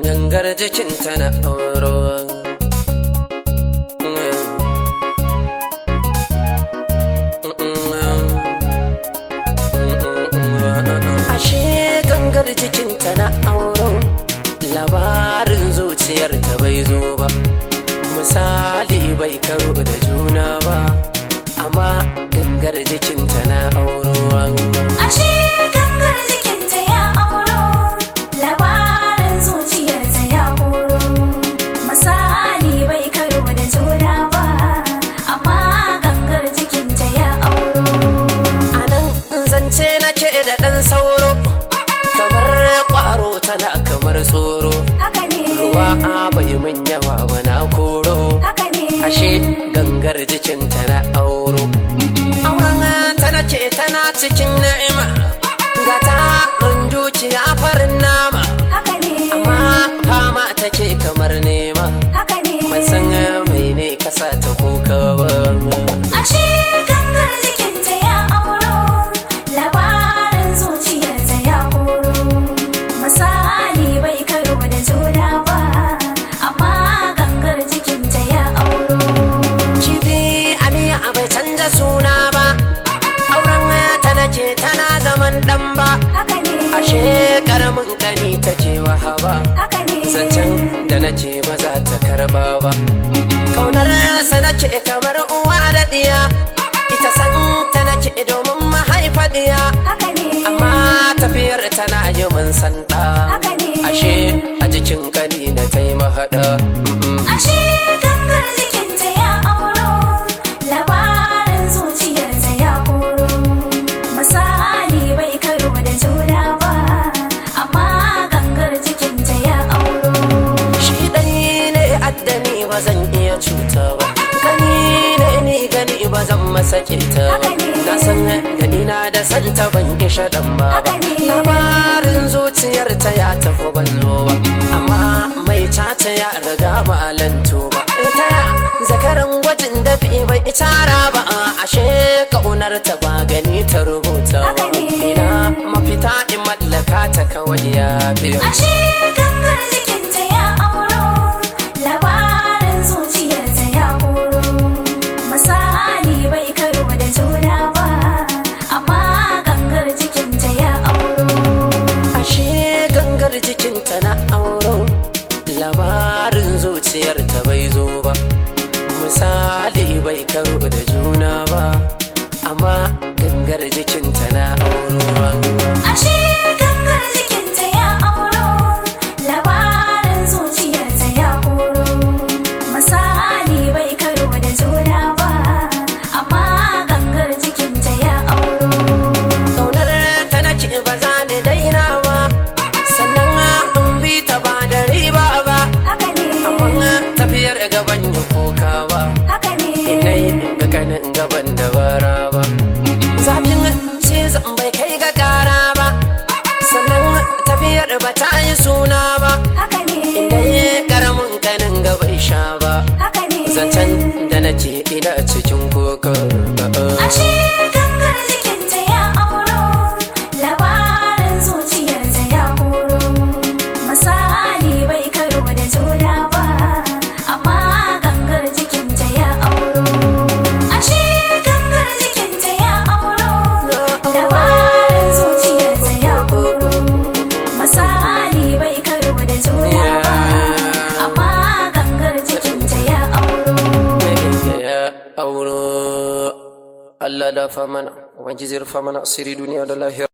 gangar jikin tana auro ashe gangar jikin tana auro labarin zuciyar ta bai zo ba misali bai karo da juna ba amma gangar jikin tana auro Ashe gangar jikinta ya auro, labarin zuciyarta ya koro. Misali bai karo da juna ba, amma gangar jikinta ya auro. a nan zance nake da ɗan sauro kamar ƙwaro tana kamar tsoro Haka ne, ruwa a bai min yawa ba na koro haka ne. ashe gangar jikin tana auro auren tana ce tana cikin na'ima ga ta ɗan dukiya farin nama Haka ne, amma fama take kamar nema haka ne. ban san mai ne kasa ta kuka ba Ashe gangar jikinta ya auro, labarin zuciyarta ya koro. Misali bai karo da juna ba, amma gangar jikinta ya auro. Kifi Aliya bai canza suna ba, auren ta nake tana zaman ɗan ba, Haka ne, ashe karamin kani take wahaba. haka ne. Zancen da nace ba za ta karba ba. Kaunar sa nake kamar uwa da ɗiya, ita san ta nake domin mahaifa ɗiya. Haka ne, Amma tafiyar tana yi min sanda, haka ne. ashe a jikin kani na ta yi mahaɗa. Mm-mm. Ashe gangar jikinta ya auro, labarin zuciyarta ya koro. Misali bai karo da juna ba, amma gangar jikinta ya auro. Shi ɗai ne addani ba zan iya cuta ba Gani ne ni gani ba zan masa kita ba Haka ne. Na san gani na da santa ban kisha ɗan ba ba Haka ne. Labarin zuciyar ta ya tafi ban zo ba Amma mai cata ya riga ba lanto ba Ta ya zakaran gwajin da fi bai tara ba Ashe ƙaunar ta ba gani ta rubuta ba Haka ne. Ina mafita in mallaka ta kawai ya biyo Ashe gangar jikinta ya auro, labarin zuciyarta ya koro. Misali bai karo da juna ba, amma gangar jikinta ya auro. ashe gangar jikinta na auro labarin zuciyarta bai zo ba misali bai karo da juna ba amma gangar jikinta na auro Ashe gangar jikinta ya auro, labarin zuciyarta ya koro. Misali bai karo da juna ba, amma gangar jikinta ya auro. kaunar ta nake ba za ni daina ba sannan in bi ta ba da riba ba Haka ne, amma tafiyar gaban ya koka ba haka ne. Inai ga kanin gaban da bara ba Zafin ce zan bai kai ga kara ba Sannan tafiyar ba ta yi suna ba Haka ne, Inai karamin kanin gaban sha ba haka ne. Zancen da na ce ina cikin koka Ashe gangar jikinta ya auro, labarin zuciyarta ya koro. Misali bai karo da juna ba, amma gangar jikinta ya auro. Ashe gangar jikinta ya auro, labarin zuciyarta ya koro. Misali bai karo da juna ba, amma gangar jikinta ya auro. ya auro Allah da famana Ubangiji rufa mana asiri duniya da lahira